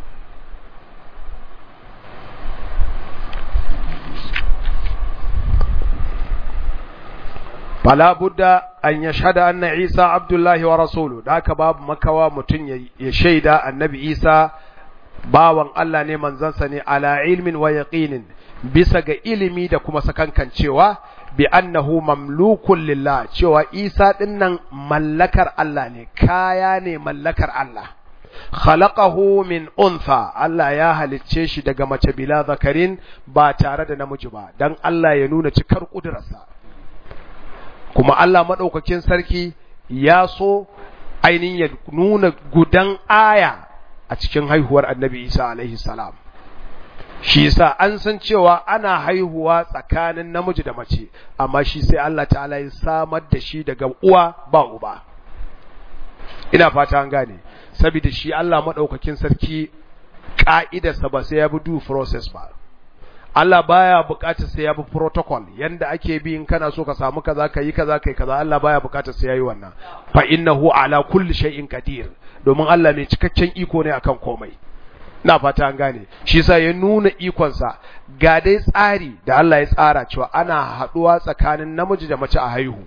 S1: fala budda an yashhada anna Isa abdullahi wa rasuluhu da haka babu makawa mutun ya shaida annabi Isa bawan Allah ne manzansa ne ala ilmin wa yaqinin bisa ga ilimi da kuma sakankancewa bi annahu mamlukun lillah cewa Isa dinnan mallakar Allah ne kaya ne mallakar Allah khalaqahu min untha Allah ya halicce shi daga mace bila zakarin ba tare da namiji ba dan Allah ya nuna cikar kudurarsa kuma Allah madaukakin sarki ya so ainihin ya nuna gudan aya a cikin haihuwar Annabi Isa alaihi salam shi yasa an san cewa ana haihuwa tsakanin namiji da mace amma shi sai Allah ta'ala ya samar da shi daga uwa ba uba ina fata an gane saboda shi Allah madaukakin sarki ka'idarsa ba sai ya bi due process ba Allah baya bukatar sai ya bi protocol yanda ake bi in kana so ka samu kaza kai kaza kai kaza Allah baya bukatar sai yayi wannan fa innahu ala kulli shay'in qadir domin Allah mai cikakken iko ne akan komai na fata an gane shi sa ya nuna ikonsa ga dai tsari da Allah ya tsara cewa ana haduwa tsakanin namiji da mace a haihu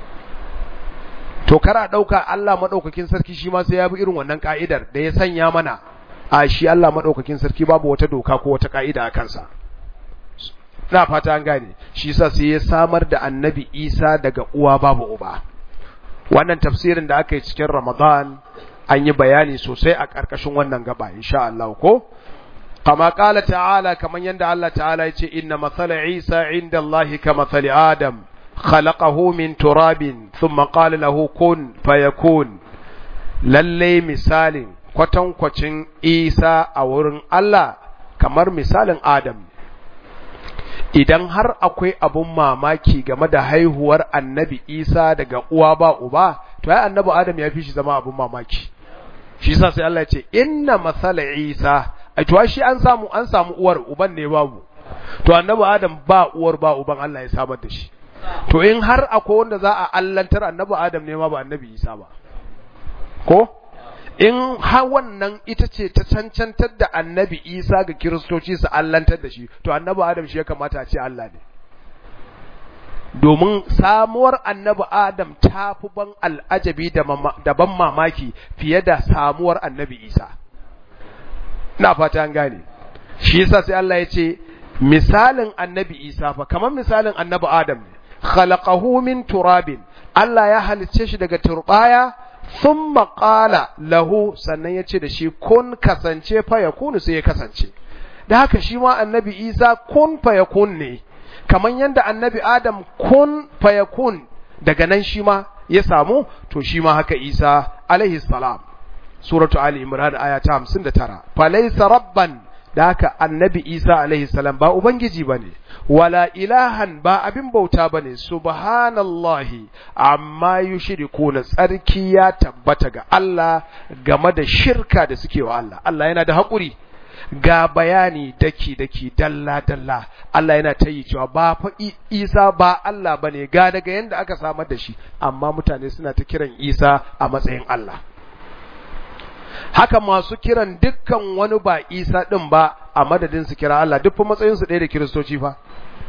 S1: to kara dauka Allah madaukakin sarki shi ma sai ya bi irin wannan ka'idar da ya sanya mana a shi Allah madaukakin sarki babu wata doka ko wata ka'ida a kansa na fata an gane shi sa sai ya samar da annabi Isa daga uwa babu uba wannan tafsirin da aka yi cikin Ramadan an yi bayani sosai a ƙarƙashin wannan gaba insha Allah ko kama ƙala ta'ala kaman yanda Allah ta'ala ya ce inna mathala Isa inda Allah ka mathali Adam khalaqahu min turabin thumma qala lahu kun fayakun lalle misalin kwatankwacin Isa a wurin Allah kamar misalin Adam idan har akwai abun mamaki game da haihuwar annabi Isa daga uwa ba uba to ai annabi Adam ya fi shi zama abun mamaki shi yasa sai Allah ya ce inna masala Isa ai to shi an samu an samu uwar uban ne babu to annabi Adam ba uwar ba uban Allah ya samar da shi to in har akwai wanda za a allantar annabi Adam ne ma ba annabi Isa ba ko in har wannan ita ce ta cancantar da annabi Isa ga kiristoci su allantar da shi to annabi Adam shi ya kamata a ce Allah ne domin samuwar annabi Adam ta fi ban al'ajabi da ban mamaki fiye da samuwar annabi Isa. Na fata an gane, shi yasa sai Allah ya ce, misalin annabi Isa fa, kamar misalin annabi Adam ne, khalaqahu min turabin, Allah ya halicce shi daga turbaya, sun maƙala lahu sannan ya ce da shi kun kasance fa ya kunu sai ya kasance. Da haka shi ma annabi Isa kun fa ya kun ne. kamar yadda annabi Adam kun fayakun daga nan shi ma ya samu to shi ma haka Isa alaihi salam suratu ali imran aya ta 59 falaysa rabban da haka annabi Isa alaihi salam ba ubangiji bane wala ilahan ba abin bauta bane subhanallahi amma yushrikuna tsarki ya tabbata ga Allah game da shirka da suke wa Allah Allah yana da haƙuri ga bayani daki-daki dalla-dalla Allah yana ta yi cewa ba fa Isa ba Allah ba ne ga daga yadda aka samar da shi amma mutane suna ta kiran Isa a matsayin Allah haka masu kiran dukkan wani ba Isa ɗin ba a madadin su kira Allah duk fa matsayinsu ɗaya da kiristoci fa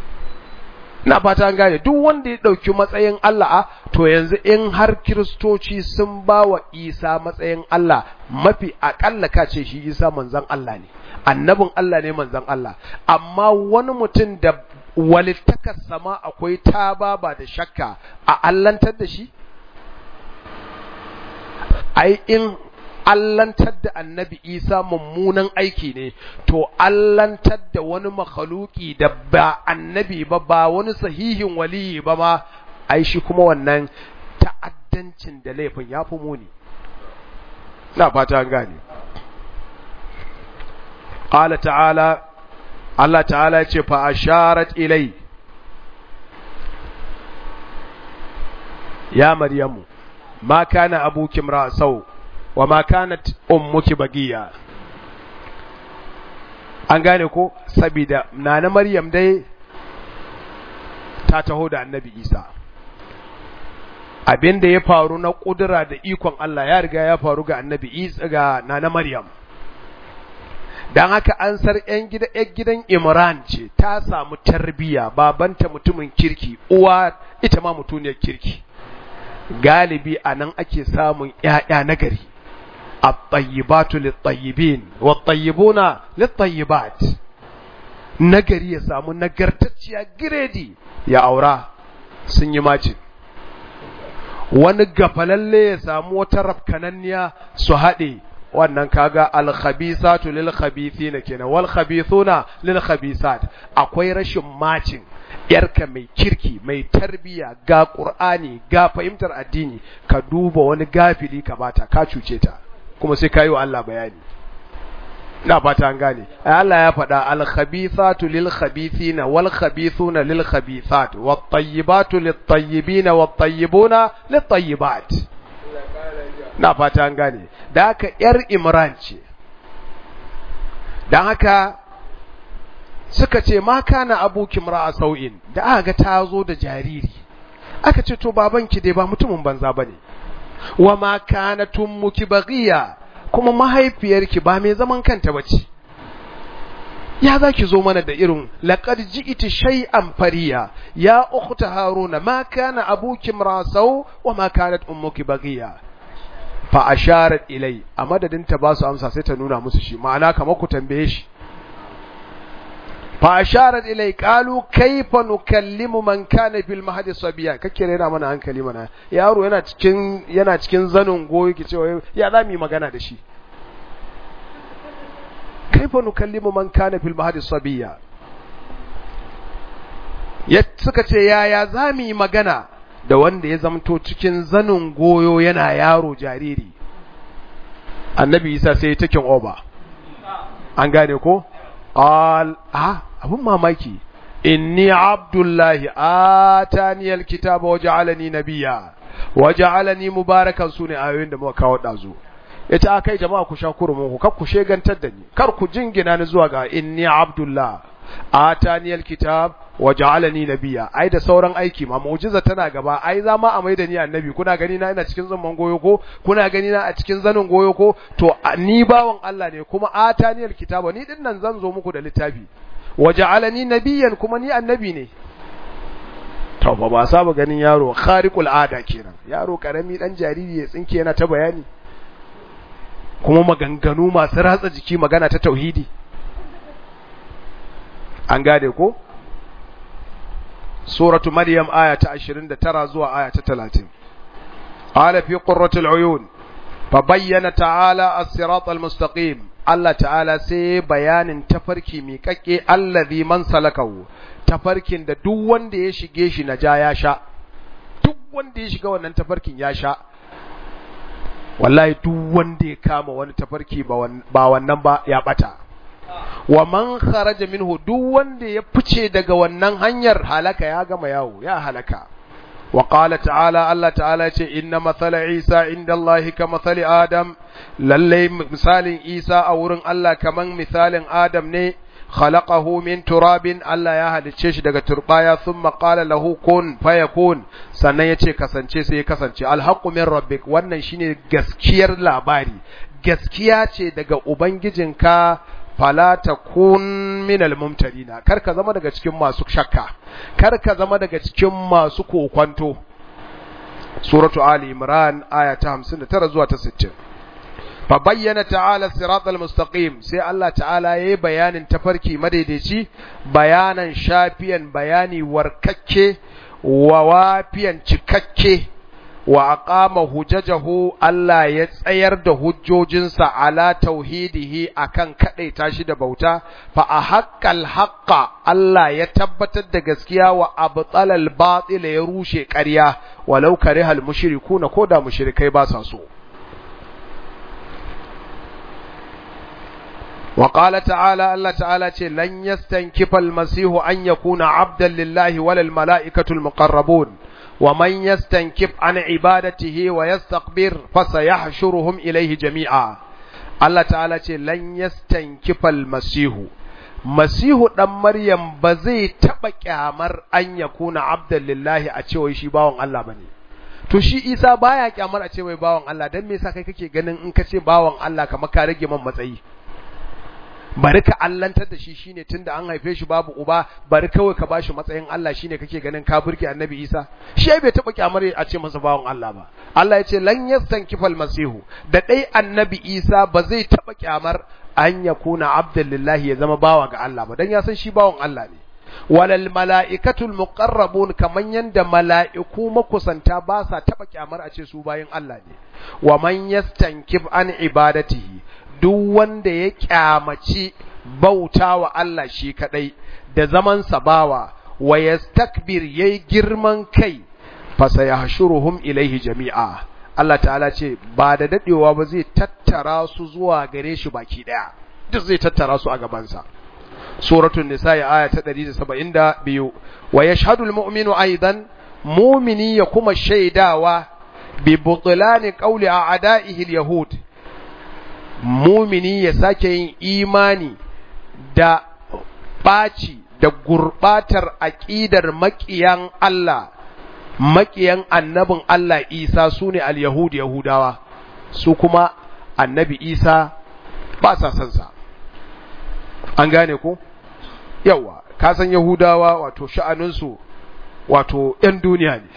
S1: ina fata an gane duk wanda ya ɗauki matsayin Allah a to yanzu in har kiristoci sun ba wa Isa matsayin Allah mafi aƙalla ka ce shi Isa manzon Allah ne annabin Allah ne manzon Allah amma wani mutum da walittakar sama akwai taba ba da shakka a allantar da shi ai in allantar da annabi isa mummunan aiki ne to allantar da wani makhaluki da ba annabi ba ba wani sahihin waliyi ba ma ai shi kuma wannan ta'addancin da laifin ya fi muni na fata an gane qala ta'ala Allah ta'ala ce fa asharat ilai ya maryamu ma kana abuki imra'asau wa ma kanat ummuki bagiya an gane ko saboda nana maryam dai ta taho da annabi isa abin da ya faru na kudura da ikon Allah ya riga ya faru ga annabi isa ga nana maryam dan haka an sar yan gida yan gidan imran ce ta samu tarbiya babanta mutumin kirki uwa ita ma mutuniyar kirki galibi anan ake samun ƴaƴa nagari الطيبات للطيبين والطيبون للطيبات nagari ya samu nagartacciya giredi ya aura sun yi macin wani gafalalle ya samu wata rafkananniya su haɗe wannan kaga alkhabisatu lil khabithina kenan wal khabithuna lil khabisat akwai rashin macin yarka mai kirki mai tarbiya ga qur'ani ga fahimtar addini ka duba wani gafili ka bata ka cuce ta kuma sai kayi wa Allah bayani ina fata an gane Allah ya faɗa al khabithatu lil khabithina wal khabithuna lil khabithat wat tayyibatu lit tayyibina wat tayyibuna lit tayyibat na fata an gane da haka ‘yar imran ce don haka suka ce ma kana abokin ra'a sau'in da aka ga ta zo da jariri aka ce to babanki dai ba mutumin banza ba ne wa ma kana tummuki bagiya kuma mahaifiyarki ba mai zaman kanta ba ce ya za ki zo mana da irin laƙar ji'iti shay'an fariya ya ukhta haruna ma kana abuki rasau wa ma kanat ummuki bagiya fa asharat ilai a madadin ta ba su amsa sai ta nuna musu shi ma'ana kamar ku tambaye shi fa asharat ilai qalu kayfa nukallimu man kana fil mahdi sabiya kake rera mana hankali mana yaro yana cikin yana cikin zanin goyi ki cewa ya za mu yi magana da shi kayfa nukallimu man kana fil mahdi sabiya ya suka ce yaya za mu yi magana da wanda ya zamto cikin zanin goyo yana yaro jariri annabi isa sai takin oba an gane ko al ah abun mamaki inni abdullahi atani alkitaba waja'alani nabiyya waja'alani mubarakan sune ayoyin da muka kawo dazu yace akai jama'a ku sha kurumin ku kar ku shegantar da ni kar ku jingina ni zuwa ga inni abdullah atani alkitab waja'alani nabiyya ai da sauran aiki ma mu'jiza tana gaba ai za ma a maida ni annabi kuna gani na ina cikin zaman goyo ko kuna gani na a cikin zanin goyo ko to ni bawan Allah ne kuma atani alkitaba ni din nan zan zo muku da littafi waja'alani nabiyyan kuma ni annabi ne to ba ba saba ganin yaro khariqul ada kenan yaro karami dan jariri ya tsinke yana ta bayani kuma maganganu masu ratsa jiki magana ta tauhidi an gade ko suratu maryam aya ta 29 zuwa aya ta 30 qala fi qurratil uyun fa bayyana ta'ala as-sirat al-mustaqim Allah ta'ala sai bayanin tafarki miƙaƙe allazi man salakahu tafarkin da duk wanda ya shige shi na ja ya sha duk wanda ya shiga wannan tafarkin ya sha wallahi duk wanda ya kama wani tafarki ba wannan ba ya bata wa man kharaja minhu duk wanda ya fice daga wannan hanyar halaka ya gama yawo ya halaka wa qala ta'ala Allah ta'ala ce inna mathala Isa inda Allah ka mathali Adam lalle misalin Isa a wurin Allah kaman misalin Adam ne khalaqahu min turabin Allah ya halicce shi daga turbaya thumma qala lahu kun fayakun sannan yace kasance sai ya kasance alhaqqu min rabbik wannan shine gaskiyar labari gaskiya ce daga ubangijinka fala takun minal mumtarina kar ka zama daga cikin masu shakka kar ka zama daga cikin masu kokwanto suratu ali imran aya ta 59 zuwa ta 60 fa bayyana ta'ala siratal mustaqim sai Allah ta'ala yayi bayanin tafarki madaidaici bayanan shafiyan bayani warkakke wa wafiyan cikakke wa aqama hujjajahu Allah ya tsayar da hujjojinsa ala tauhidihi akan kadaita shi da bauta fa ahaqqal haqqa Allah ya tabbatar da gaskiya wa abtalal batil ya rushe ƙarya walau karihal mushrikuna koda mushrikai ba sa so وقال تعالى الله تعالى لن يستنكف المسيح أن يكون عبدا لله ولا الملائكة المقربون ومن يستنكف عن عبادته ويستكبر فسيحشرهم إليه جميعا الله تعالى لن يستنكف المسيح مسيح دان مريم بزي تبا kyamar an yakuna abdan lillahi a cewa shi bawon Allah bane to shi Isa baya kyamar a cewa bawon Allah dan me yasa kai kake ganin in ka ce bawon Allah kamar ka rage man matsayi bari ka allantar da shi shine tunda an haife shi babu uba bari kawai ka bashi matsayin Allah shine kake ganin ka burge Annabi Isa shi bai taba kyamar a ce masa bawon Allah ba Allah ya ce lan yastankifal masihu da dai Annabi Isa ba zai taba kyamar an yakuna abdullahi ya zama bawa ga Allah ba dan ya san shi bawon Allah ne walal mala'ikatul muqarrabun kaman yanda mala'iku makusanta ba sa taba kyamar a ce su bayin Allah ne wa man yastankif an ibadatihi duk wanda ya kyamaci bauta wa Allah shi kadai da zaman bawa wa yastakbir yayi girman kai fa sayahshuruhum ilaihi jami'a Allah ta'ala ce ba da dadewa ba zai tattara su zuwa gare shi baki daya duk zai tattara su a gabansa suratul nisa aya ta 172 wa yashhadu almu'minu aidan mu'mini ya kuma shaidawa bi butlani qawli a'da'ihi alyahud mumini ya sake yin imani da ɓaci da gurɓatar aƙidar maƙiyan Allah maƙiyan annabin Allah Isa su ne al-Yahud Yahudawa su kuma annabi Isa ba sa son sa an gane ko yawa ka san Yahudawa wato sha'aninsu wato ‘yan duniya ne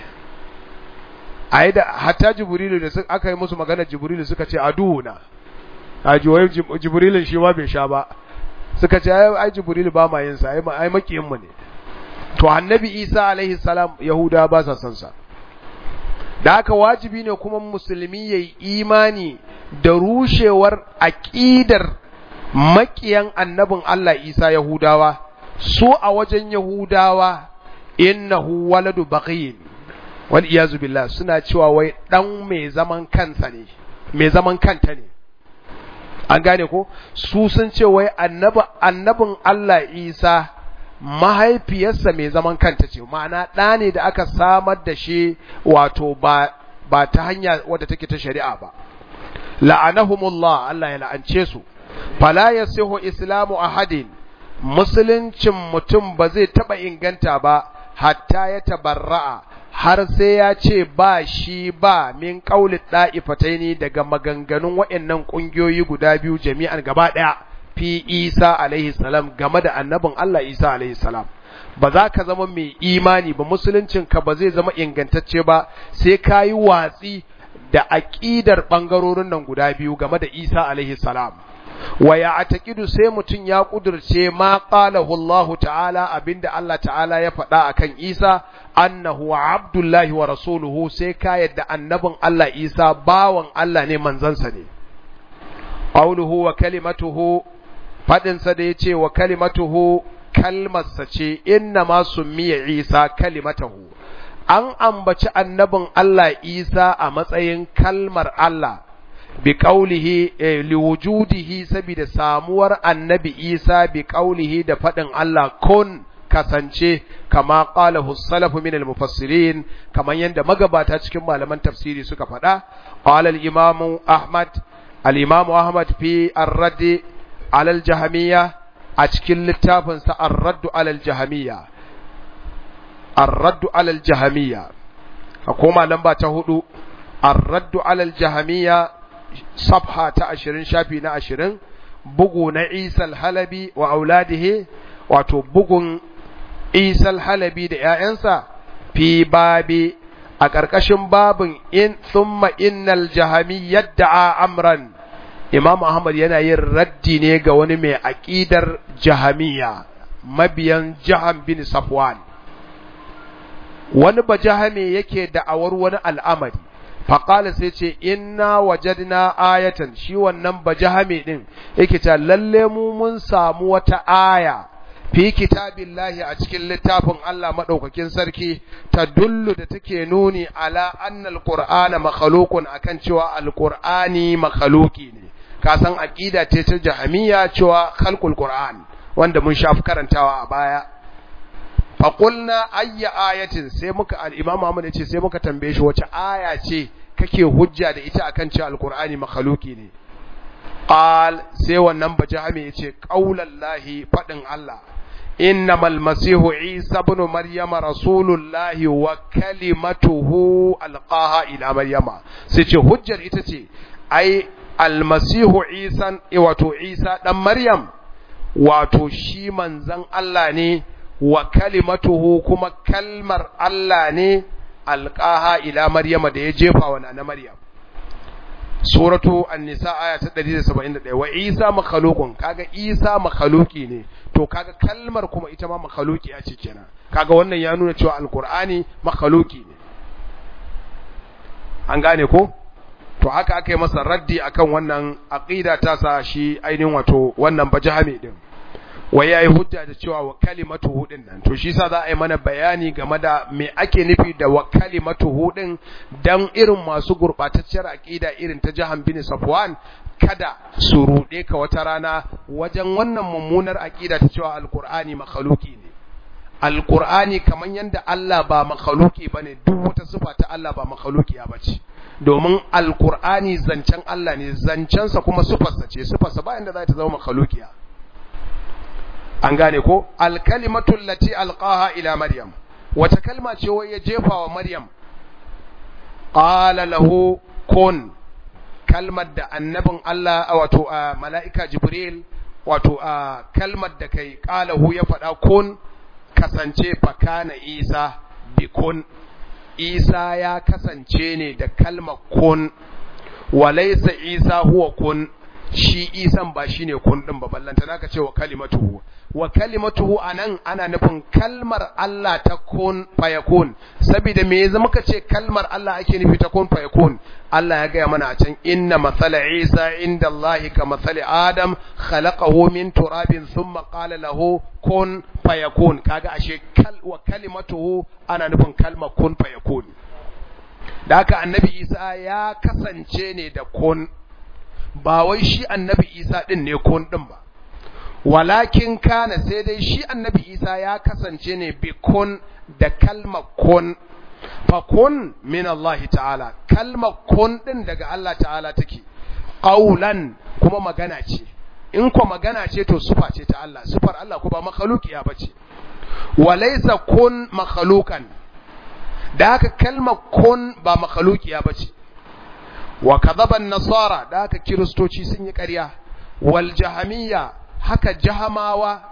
S1: a yi da hatta Jibrilu da aka yi musu magana Jibrilu suka ce aduuna a jiwai jibrilin shi ma bai sha ba suka ce ai jibril ba ma yin sa ai makiyin mu ne to annabi isa alaihi salam yahuda ba sa san sa da haka wajibi ne kuma musulmi yayi imani da rushewar aqidar makiyan annabin Allah Isa yahudawa su a wajen yahudawa innahu waladu baghin wal iyazu billah suna cewa wai dan mai zaman kansa ne mai zaman kanta ne an gane ko su sun ce wai annabin Allah Isa mahaifiyarsa mai zaman kanta ce ma'ana ɗa ne da aka samar da shi wato ba ba ta hanya wadda take ta shari'a ba la'anahumullah Allah ya la'ance su fala yasihu islamu ahadin musuluncin mutum ba zai taba inganta ba hatta ya tabarra'a har sai ya ce ba shi ba min ƙaulit ɗa'ifataini daga maganganun waɗannan ƙungiyoyi guda biyu jami'an gaba ɗaya fi Isa alaihi salam game da annabin Allah Isa alaihi salam ba za ka zama mai imani ba musuluncinka ba zai zama ingantacce ba sai ka yi watsi da aƙidar ɓangarorin nan guda biyu game da Isa alaihi salam wa ya atakidu sai mutum ya kudurce ma qalahu Allah ta'ala abinda Allah ta'ala ya faɗa akan Isa annahu abdullahi wa rasuluhu sai ka yadda annabin Allah Isa bawan Allah ne manzansa ne qawluhu wa kalimatuhu fadin sa da yace wa kalimatuhu kalmarsa ce inna ma summiya Isa kalimatahu an ambaci annabin Allah Isa a matsayin kalmar Allah bi qaulihi liwujudihi saboda samuwar annabi Isa bi qaulihi da fadin Allah kun kasance kama qalahu salafu min al-mufassirin kaman yanda magabata cikin malaman tafsiri suka faɗa qala al-imam Ahmad al-imam Ahmad fi ar-radd ala al-jahmiyya a cikin littafin sa ar-radd ala al-jahmiyya ar-radd ala al-jahmiyya koma lamba ta hudu ar-radd ala al-jahmiyya safha ta 20 shafi na 20 bugu na Isa al-Halabi wa auladihi wato bugun Isa halabi da ‘ya'yansa fi babi a ƙarƙashin babin in thumma innal jahami yadda amran Imam Ahmad yana yin raddi ne ga wani mai aqidar jahamiya mabiyan Jaham bin Safwan wani bajahame yake da'awar wani al'amari faƙala sai ce inna wajadna ayatan shi wannan bajahame din yake ta lalle mu mun samu wata aya fi kitabillahi a cikin littafin Allah madaukakin sarki ta dullu da take nuni ala annal qur'ana makhluqun akan cewa alqur'ani makhluqi ne ka san aqida ce ta jahamiya cewa khalqul qur'an wanda mun shafi karantawa a baya faƙulna ayya ayatin sai muka al'imam Muhammad ya ce sai muka tambaye shi wace aya ce kake hujja da ita akan cewa alƙur'ani makhluki ne qal sai wannan bajami ya ce qaulallahi faɗin Allah innamal masihu isa ibn maryama rasulullahi wa kalimatuhu alqaha ila maryama sai ce hujjar ita ce ai almasihu isa wato isa dan maryam wato shi manzon Allah ne wa kalimatuhu kuma kalmar Allah ne alqaha ila maryama da ya jefa wa na maryam suratu an-nisa aya ta 171 wa isa makhluqun kaga isa makhluqi ne to kaga kalmar kuma ita ma makhluqi ce kenan kaga wannan ya nuna cewa alqur'ani makhluqi ne an gane ko to haka aka yi masa raddi akan wannan aqida ta sa shi ainihin wato wannan bajahami din wai yayi hujja da cewa wa kalimatuhu din nan to shi sa za a yi mana bayani game da me ake nufi da wa kalimatuhu din dan irin masu gurbatacciyar aqida irin ta Jahan bin Safwan kada su rude ka wata rana wajen wannan mummunar aqida ta cewa alqur'ani makhluki ne alqur'ani kaman yanda Allah ba makhluki bane duk wata sifa ta Allah ba makhlukiya bace domin alqur'ani zancen Allah ne zancensa kuma sifarsa ce sifarsa ba yanda za ta zama makhlukiya an gane ko alkalimatu allati alqaha ila maryam wata kalma ce wai ya jefa wa maryam qala lahu kun kalmar da annabin Allah wato mala'ika jibril wato kalmar da kai qalahu ya faɗa kun kasance fakana isa bi kun isa ya kasance ne da kalmar kun walaysa isa huwa kun shi isan ba shine kun din ba ballanta naka ce wa kalimatuhu wa kalimatuhu anan ana nufin kalmar Allah ta kun fayakun saboda me yanzu muka ce kalmar Allah ake nufi ta kun fayakun Allah ya gaya mana a can inna mathala Isa inda Allah ka mathali Adam khalaqahu min turabin thumma qala lahu kun fayakun kaga ashe kal wa kalimatuhu ana nufin kalmar kun fayakun da haka annabi Isa ya kasance ne da kun ba wai shi annabi Isa din ne kun din ba walakin kana sai dai shi annabi Isa ya kasance ne bi kun da kalmar kun fa kun min Allah ta'ala kalmar kun din daga Allah ta'ala take qaulan kuma magana ce in ko magana ce to sufa ce ta Allah sufar Allah ko ba makhluqiya bace walaysa kun makhluqan da haka kalmar kun ba makhluqiya bace wa kadhaban nasara da haka kiristoci sun yi ƙarya wal jahamiyya haka jahamawa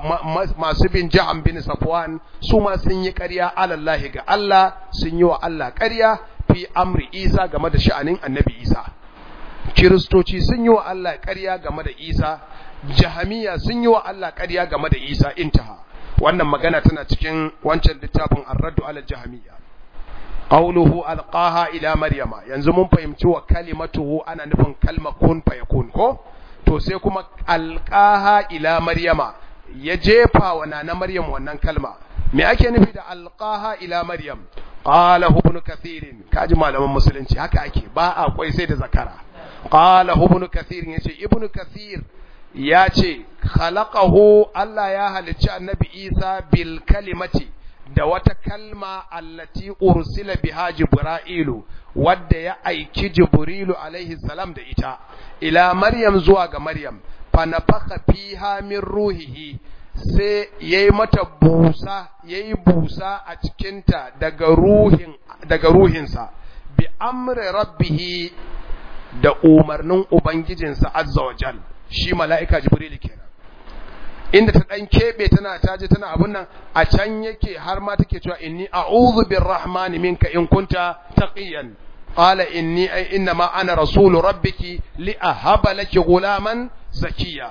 S1: masu bin jaham bin safwan su ma sun yi ƙarya alallahi ga Allah sun yi wa Allah ƙarya fi amri isa game da sha'anin annabi isa kiristoci sun yi wa Allah ƙarya game da isa jahamiya sun yi wa Allah ƙarya game da isa intaha wannan magana tana cikin wancan littafin arraddu ala jahamiya qawluhu alqaha ila maryama yanzu mun fahimci wa kalimatuhu ana nufin kalma kun fayakun ko to sai kuma alqaha ila maryama ya jefa wa nana maryam wannan kalma me ake nufi da alqaha ila maryam qala ibn kathir kaji malaman musulunci haka ake ba a kwai sai da zakara qala ibn kathir yace ibn kathir ya ce khalaqahu Allah ya halicci annabi Isa bil kalimati da wata kalma allati ursila biha jibra'ilu wadda ya aiki jibrilu alaihi salam da ita ila maryam zuwa ga maryam fa nafakha fiha min ruhihi sai yayi mata busa yayi busa a cikinta daga ruhin daga ruhinsa bi amri rabbih da umarnin ubangijinsa azza wa jal shi mala'ika jibril kenan inda ta dan kebe tana taje tana abun nan a can yake har ma take cewa inni a'udhu birrahmani minka in kunta taqiyan qala inni ay inna ma ana rasulu rabbiki li ahaba laki gulaman zakiya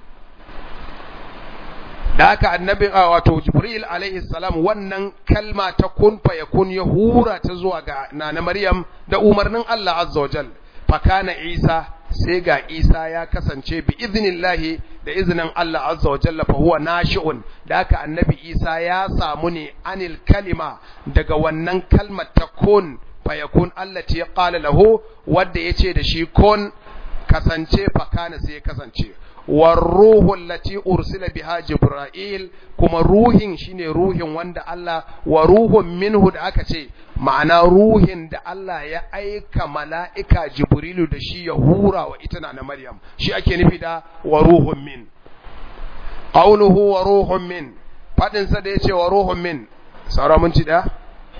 S1: da haka annabi wato jibril alaihi salam wannan kalma ta kun fa yakun ya hura ta zuwa ga nana maryam da umarnin Allah azza wa jal fa kana isa sai ga isa ya kasance bi iznillahi da iznin Allah azza wa jalla fa huwa nashi'un da haka annabi isa ya samu ne anil kalima daga wannan kalmar ta kun fa yakun allati qala lahu wanda yace da shi kun kasance fa kana sai ya kasance والروح التي أرسل بها جبرائيل كما روح شيني روح وند الله وروح منه da aka ce ma'ana ruhin da Allah ya aika mala'ika Jibrilu da shi ya hura wa ita na Maryam shi ake nufi da wa ruhun min qawluhu wa ruhun min fadin sa da yace wa ruhun min saura mun ci da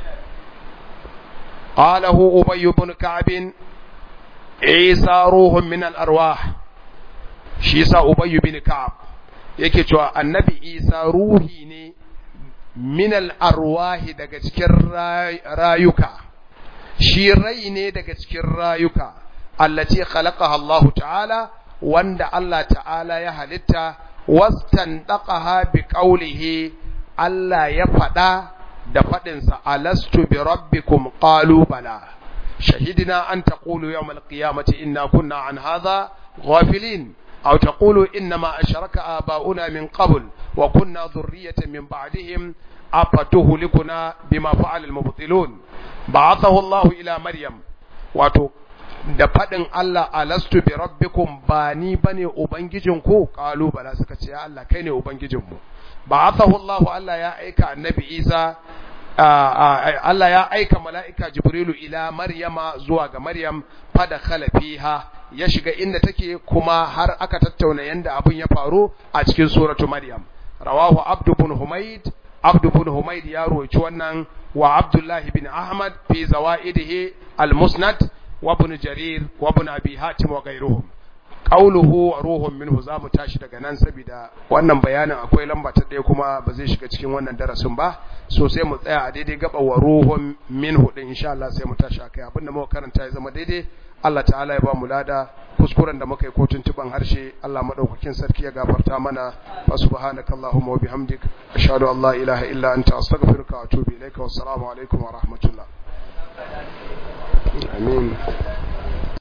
S1: qalahu ubay ibn ka'b isa ruhun min al-arwah shi yasa Ubayy bin Ka'ab yake cewa Annabi Isa ruhi ne min al-arwahi daga cikin rayuka shi rai ne daga cikin rayuka allati khalaqaha Allah ta'ala wanda Allah ta'ala ya halitta wastandaqaha bi qawlihi Allah ya fada da fadinsa alastu bi rabbikum qalu bala شهدنا أن تقولوا يوم القيامة إنا كنا عن هذا غافلين أو تقولوا إنما أشرك آباؤنا من قبل وكنا ذرية من بعدهم أفتهلكنا بما فعل المبطلون بعثه الله إلى مريم واتو da faɗin Allah alastu bi rabbikum ba ni bane ubangijinku qalu bala suka ce Allah kai ne ubangijinmu ba'athahu Allah Allah ya aika annabi Isa Allah ya aika mala'ika Jibrilu ila Maryama zuwa ga Maryam fada fiha ya shiga inda take kuma har aka tattauna yanda abin ya faru a cikin suratu Maryam. Rawahu Abdu bin Humaid, Abdu bin Humaid ya roci wannan wa Abdullahi bin Ahmad fi zawaidihi al-Musnad wa ibn Jarir wa ibn Abi Hatim wa ghayruhum. Qauluhu wa ruhun minhu zamu tashi daga nan saboda wannan bayanin akwai lamba ta ɗaya kuma ba zai shiga cikin wannan darasin ba so sai mu tsaya a daidai gaba wa ruhun minhu din insha Allah sai mu tashi akai abinda muka karanta ya zama daidai Allah ta'ala ya ba mu lada kuskuren da muka yi ko tuntuban harshe Allah madaukakin sarki ya gafarta mana fa subhanakallahumma wa bihamdik ashhadu an la ilaha illa anta astaghfiruka wa atubu ilaika wassalamu alaikum wa rahmatullah amin